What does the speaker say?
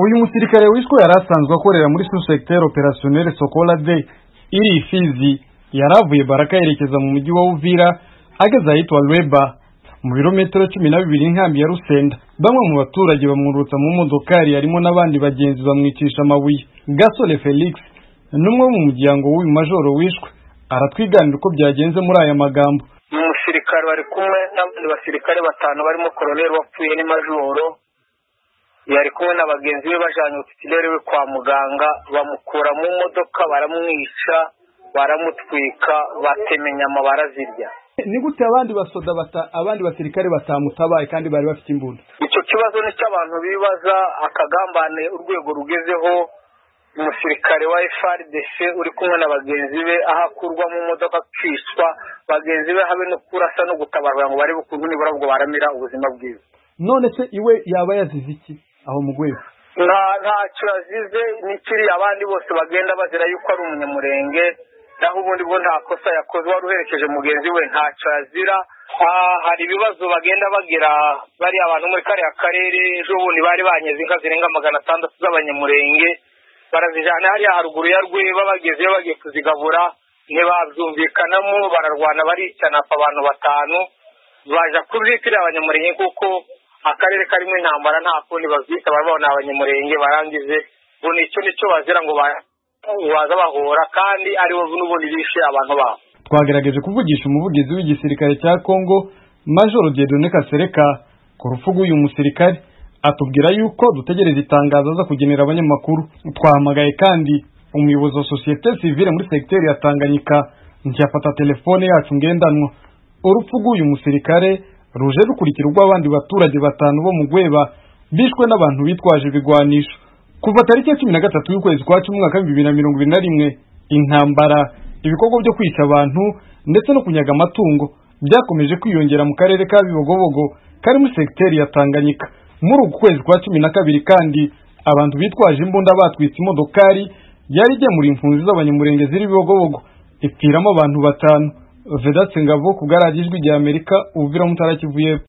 uyu musirikare wishwe yari asanzwe akorera muri sosiyete operasiyoneri sokola de iri i fizi yari avuye baraka yerekeza mu mujyi wa uvira ageze ahitwa rweba mu birometero cumi na bibiri inkambi ya rusenda bamwe mu baturage bamwurutsa mu modokari harimo n'abandi bagenzi bamwicisha amabuye gasore felix ni umwe mu muryango w'uyu majoro wishwe aratwiganira uko byagenze muri aya magambo ni umusirikare bari kumwe n'abandi basirikare batanu barimo koroneri wapfuye n'imajoro yari kumwe na bagenzi be bajyanye utitilere we kwa muganga bamukura mu modoka baramwica baramutwika batema inyama barazirya ni gute abandi basoda bata abandi basirikare batamutabaye kandi bari bafite imbunda icyo kibazo ni cyo abantu bibaza akagambane urwego rugezeho umusirikare wa FRDC uri kumwe na bagenzi be aho akurwa mu modoka akicwa bagenzi be habe no kurasa no gutabarwa ngo barebe ukuntu nibura ubwo baramira ubuzima bwiza none se iwe yaba yazize iki aho mugwego nta ntacyo yazize n'ikiri abandi bose bagenda bazira yuko ari umunyamurenge naho ubundi bwo nta kosa yakoze wari uherekeje mugenzi we ntacyo yazira hari ibibazo bagenda bagira bariya abantu muri kariya karere ejo bundi bari banyeze inka zirenga magana atandatu z'abanyamurenge barazijyana hariya haruguru ya rweba bagezeyo bagiye kuzigabura ntibabyumvikanamo bararwana baricana abantu batanu baje kubyitira abanyamurenge kuko akarere karimo intambara nta kundi babyita barabona abanyamurenge barangize ngo ni icyo nicyo bazira ngo baza bahora kandi aribo n'ubundi bishe abantu babo twagerageje kuvugisha umuvugizi w'igisirikare cya kongo majoro dieudonne kasereka ku rupfu rw'uyu musirikare atubwira yuko dutegereza itangazo aza kugenera abanyamakuru twahamagaye kandi umuyobozi wa sosiyete sivile muri segiteri ya tanganyika nticyafata telefone yacu ngendanwa urupfu rw'uyu musirikare ruje rukurikirwa abandi baturage batanu bo mu gweba bishwe n'abantu bitwaje ibigwanisho kuva tariki ya cumi na gatatu y'ukwezi kwa cumi umwaka w'ibihumbi bibiri na mirongo ibiri na rimwe intambara ibikorwa byo kwica abantu ndetse no kunyaga amatungo byakomeje kwiyongera mu karere ka bibogobogo kari muri segiteri ya tanganyika muri uku kwezi kwa cumi na kabiri kandi abantu bitwaje imbunda batwitse imodokari yari igemura impunzi z'abanyamurenge ziri bibogobogo ipfiramo abantu batanu vedatse ngabo ku bwaragi ijwi ry'amerika ubuvira mutara kivuye